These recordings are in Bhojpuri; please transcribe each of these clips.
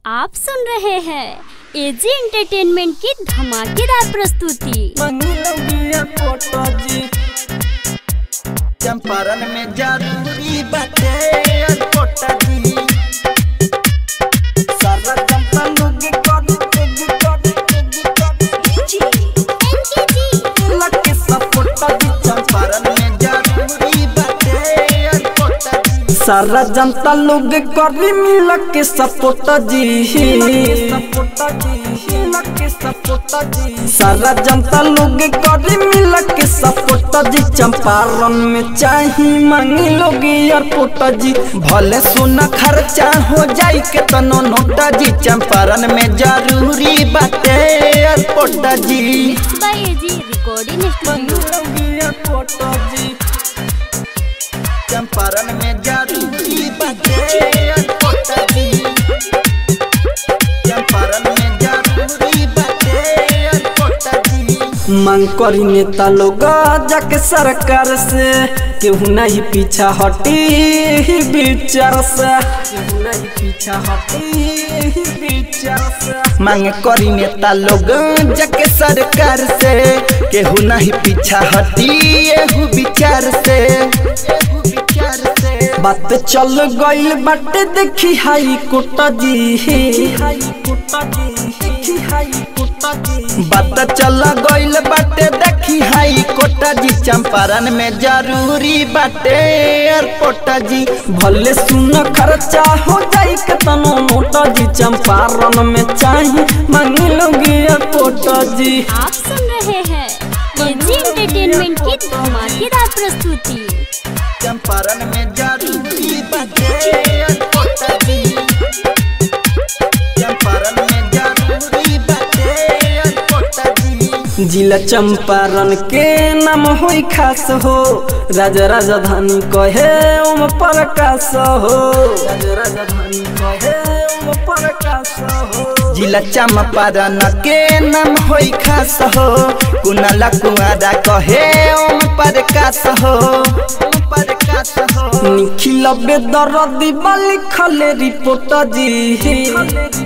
आप सुन रहे हैं एजी एंटरटेनमेंट की धमाकेदार प्रस्तुति मंगलबिया कोटजी चंपारण में जरूरी बाटे कोटजी सारा चंपा लोग कर कर कर लगे सपोटजी चंपारण में जरूरी बाटे कोटजी सारा जनता लोग करी मिल के सपोर्ट जी सारा जनता लोग करी मिल के सपोर्ट जी चंपारण में चाही मांगी लोग एयरपोर्ट जी भले सोना खर्चा हो जाई के तनो नोटा जी चंपारण में जरूरी बाटे एयरपोर्ट जी by AG recording studio Champaran में जरूरी बाटे कोटजी चंपारण में जरूरी बाटे कोटजी मांग करी नेता लोग जाके सरकार से केहू नहीं पीछा हटी विचार से केहू नहीं पीछा हटी विचार से मांग करी नेता लोग जाके सरकार से केहू नहीं पीछा हटी एहू विचार से एहू विचार से बात चल गइल बाटे देखी हाई कोटा जी हाई कोटा जी हाई कोटा जी बात चल गइल बाटे देखी हाई कोटा जी चंपारण में जरूरी बाटे एयरपोर्ट जी भले सुन खर्चा हो जाई के तनो मोटा जी चंपारण में चाही मांगी लोग एयरपोर्ट जी आप सुन रहे हैं एजी एंटरटेनमेंट की धमाकेदार प्रस्तुति चंपारण में जरूरी बाटे कोटजी चंपारण में जरूरी बाटे कोटजी जिला चंपारण के नाम होई खास हो राजा राजधानी कहे ओम प्रकाश हो राजा राजधानी कहे ओम प्रकाश हो जिला चंपारण के नाम होई खास हो कुनाला कुआरा कहे ओम प्रकाश हो ओम प्रकाश हो निखिल बेदर दिबा लिखले रिपोर्ट जी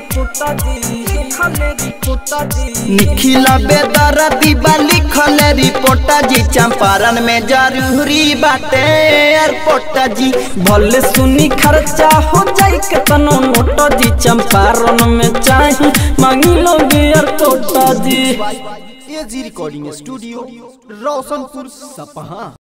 निखिल बेदर दिबा लिखले रिपोर्ट जी चंपारण में जरूरी बाटे एयरपोर्ट जी भले सुनी खर्चा हो जाई के तनो नोट जी चंपारण में चाही मांगी लोग एयरपोर्ट जी एजी रिकॉर्डिंग स्टूडियो रोशनपुर सपहा